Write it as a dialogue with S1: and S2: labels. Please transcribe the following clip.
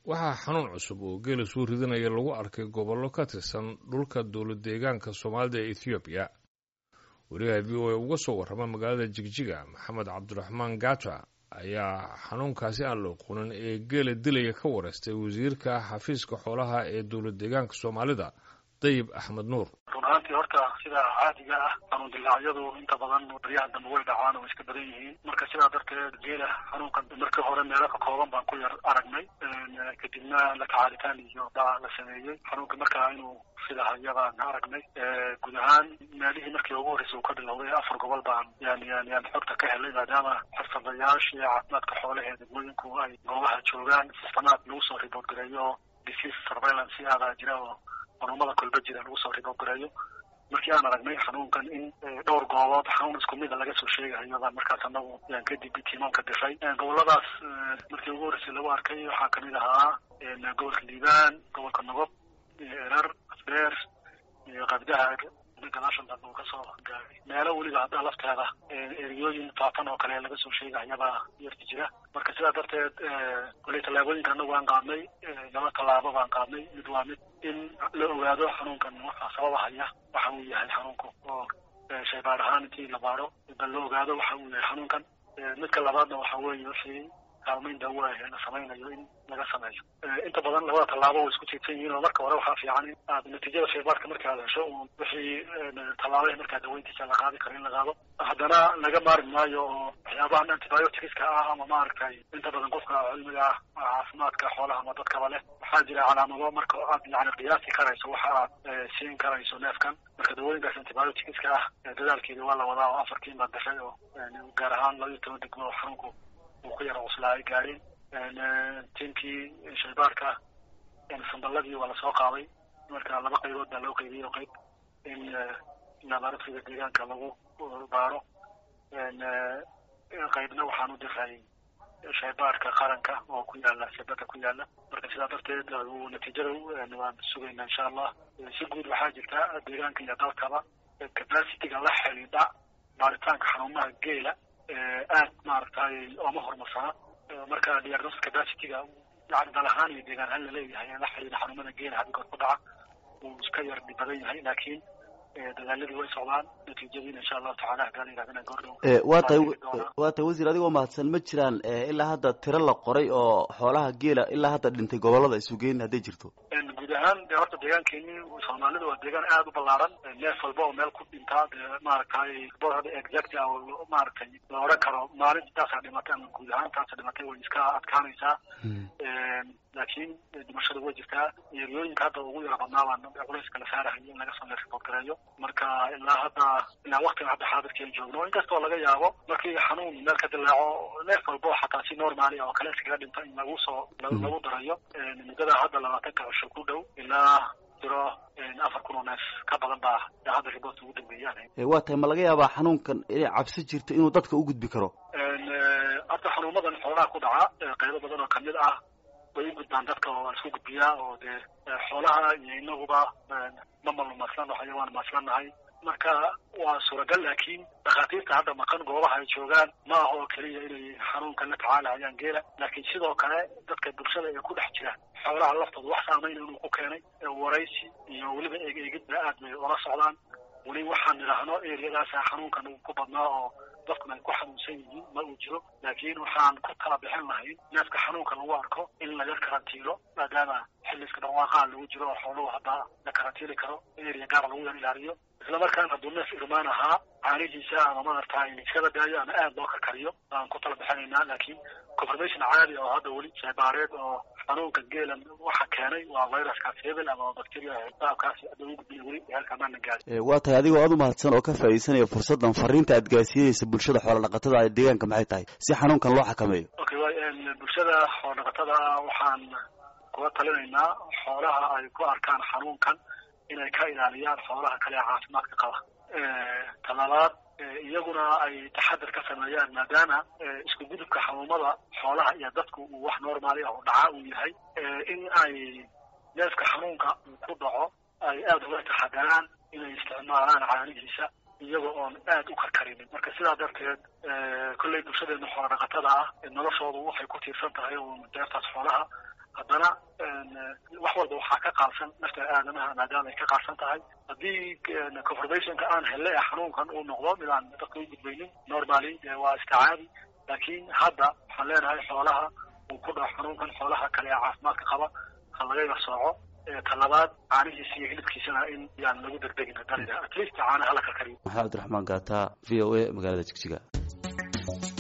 S1: waxaa xanuun cusub oo geela soo ridinaya lagu arkay gobollo ka tirsan dhulka dowlad deegaanka soomaalida ee ethoobiya wariyaha v o a uga soo warrama magaalada jigjiga maxamed cabdiraxmaan gata ayaa xanuunkaasi aan la oqonin ee geela dilaya ka wareystay wasiirka xafiiska xoolaha ee dowlad deegaanka soomaalida dayib axmed nuur
S2: run ahaantii horta sida caadiga ah xanuun dilaacyadu inta badan baryaha dambe way dhacaan oo iska badan yihiin marka sidaa darteed geela xanuunkan markii hore meelo ka kooban baan ku yar aragnay kadibna la tacaalitaan iyo baa la sameeyey xanuunka markaa inuu sidahayo baan aragnay guud ahaan meelihii markii ugu horreysay uu ka bilowday afar gobol baan yan yan yan xogta ka helay maadaama xirfadayaashii caafimaadka xoolaha ee degmooyinku ay goobaha joogaan sistamaad lagu soo ribood gareeyo disease surveillance aadaa jira oo xanuumada kolba jira lagu soo ribood gareeyo markii aan aragnay xanuunkan in dhowr goobood xanuun isku mida laga soo sheegayo baan markaas anagu yaan kadib tiimaanka diray goboladaas markii ugu horreysay lagu arkay waxaa kamid ahaa gobolka liibaan gobolka nogob iyo erar asbeer iyo qabdaha gadaashan dambe uu kasoo gaaray meelo weliba hadda lafteeda eriyooyin faafan oo kale laga soo sheegayabaa yarti jira marka sidaa darteed koley tallaabooyinka anagu aan qaadnay laba tallaabo baan qaadnay mid waa mid in la ogaado xanuunkan waxa sababahaya waxa uu yahay xanuunku oo shaybaar ahaan intii la baaro bal la ogaado waxa uu yahay xanuunkan midka labaadna waxa weeye wixii kaalmayn daawo ah la samaynayo in laga sameeyo inta badan labada tallaabo way isku tiirsan yihiin oo marka hore waxaa fiican in aad natiijada shaybaarka marka aad hesho uun wixii tallaabaha markaa daweyntiisa la qaadi karo in la qaado haddana laga maari maayo oo waxyaabahan antibioticska ah ama maaragtay inta badan qofka cilmiga ah caafimaadka xoolaha ama dadkaba leh waxaa jira calaamado marka aad yani qiyaasi karayso waxa aad siin karayso neefkan marka dawooyinkaas antibioticska ah dadaalkeeda waa la wadaa oo afartiin baa dashay oo gaar ahaan laba iyo toban degmo oo xanuunku uu ku yara cuslaa ay gaadheen tiimkii shaybaarka sandaladii waa lasoo qaaday marka laba qaybood baa loo qaybiyey oo qayb in laboratoriga deegaanka lagu baaro qaybna waxaan u diray shaybaarka qaranka oo ku yaala sabada ku yaala marka sidaa darteed natiijada waan sugaynaa insha allah si guud waxaa jirta deegaanka iyo dalkaba capacityga la xidhiidha baaritaanka xanuumaha geela aad maaragtay ooma horumarsana marka diagnosis capacityga yani dal ahaan iyo deegaan ahaan laleeyahay la xiriira xanuumada geela hadigood ku dhaca uu iska yar dhib badan yahay laakiin dadaaladii way socdaan natiijadiina insha allahu tacala hadaa la yidhahdana goordhow
S3: waa tahay waa tahay wasiir adigoo mahadsan ma jiraan ilaa hadda tiro la qoray oo xoolaha geela ilaa hadda dhintay gobolada isugeyn hadday jirto
S2: guud ahaan de horta deegaankeeni soomaalida waa deegaan aada u ballaaran neef walba oo meel ku dhintaa de maaragtay boorada exact ah oo maaragtay la odhan karo maalin intaasaa dhimatay ama guud ahaan taasa dhimatay way iska adkaanaysaa laakiin dhimashada way jirtaa eeriyooyinka hadda ugu yara badnaa baan culayska la saarahayo in laga soo ribood gareeyo marka ilaa hadda ilaa waktiga hadda xaadirkeen joogno inkastoo laga yaabo markii xanuun meel ka dilaaco neef walbo xataa si normaali oo kale iskaga dhinta in lagu soo lagu darayo muddada hadda labaatanka cisho ku dhow ilaa jiro afar kun oo neef ka badan baa hadda riboodka ugu dambeeyaan
S3: waa tahay ma laga yaabaa xanuunkan inay cabsi jirto inuu dadka u gudbi karo
S2: hadda xanuumadan xoolaha ku dhaca qaybo badan oo kamid ah way u gudbaan dadka oo isku gudbiyaa oo dee xoolaha iyo inaguba ma malumaaslan xayawaan maaslanahay marka waa suuragal laakiin dhakhaatiirta hadda maqan goobaha ay joogaan ma aha oo keliya inay xanuunkan la tacaalahayaan geela laakiin sidoo kale dadka bulshada ee ku dhex jira xoolaha laftooda wax saamayna inuu ku keenay waraysi iyo weliba eegeegidba aad bay ola socdaan weli waxaan idhaahno eriyadaasa xanuunkan uu ku badnaa oo dadkuna ay ku xanuunsan yihiin ma uu jiro laakiin waxaan ku tala bixin lahayn neefka xanuunka lagu arko in laga karantiilo maadaama xilliska dhawaaqaha lagu jiro oo xooluhu hadda la karantiili karo eriya gaara lagu yar ilaaliyo isla markaana hadduu neef irmaan ahaa caanihiisa ama maaragtay iskaba daayo ama aad loo karkariyo baan ku tala bixinaynaa laakiin confirmation caadi oo hadda weli shaybaareed oo xanuunka geelan waxa keenay waa viruskaas hebel ama bacteria baabkaasi hadda ugu gudbiya weli heerka amaana gaadin
S3: waa tahay adigoo aad u mahadsan oo ka faa'iidaysanaya fursaddan fariinta aad gaarsiinaysa bulshada xoola dhaqatada ee deegaanka maxay tahay si xanuunkan loo xakameeyo
S2: okay wa bulshada xoola dhaqatada waxaan kula talinaynaa xoolaha ay ku arkaan xanuunkan inay ka ilaaliyaan xoolaha kale ee caafimaadka qaba talabaad iyaguna ay taxadar ka sameeyaan maadaama isku gudubka xanuumada xoolaha iyo dadku uu wax normaali ah oo dhaca uu yahay in ay neefka xanuunka uu ku dhaco ay aada uga taxadaraan inay isticmaalaan caanihiisa iyaga oon aad u karkarinin marka sidaa darteed kolley bulshadeena xoola dhaqatada ah noloshoodu waxay ku tiirsan tahay deertaas xoolaha haddana walba waxaa ka qaadsan nafta aadamaha maadaama ay ka qaadsan tahay haddii confirmationka aan helle ee xanuunkan uu noqdo mid aan dadka u gudbaynin normally waa iska caadi laakiin hadda waxaan leenahay xoolaha uu ku dhaco xanuunkan xoolaha kale ee caafimaadka qaba ha laga yar sooco talabaad caanihiisa iyo hilibkiisana in yaan lagu degdegin dalida at least caanaha la karkariyo
S3: maxamed cabdiraxmaan gaata v o a magaalada jigjiga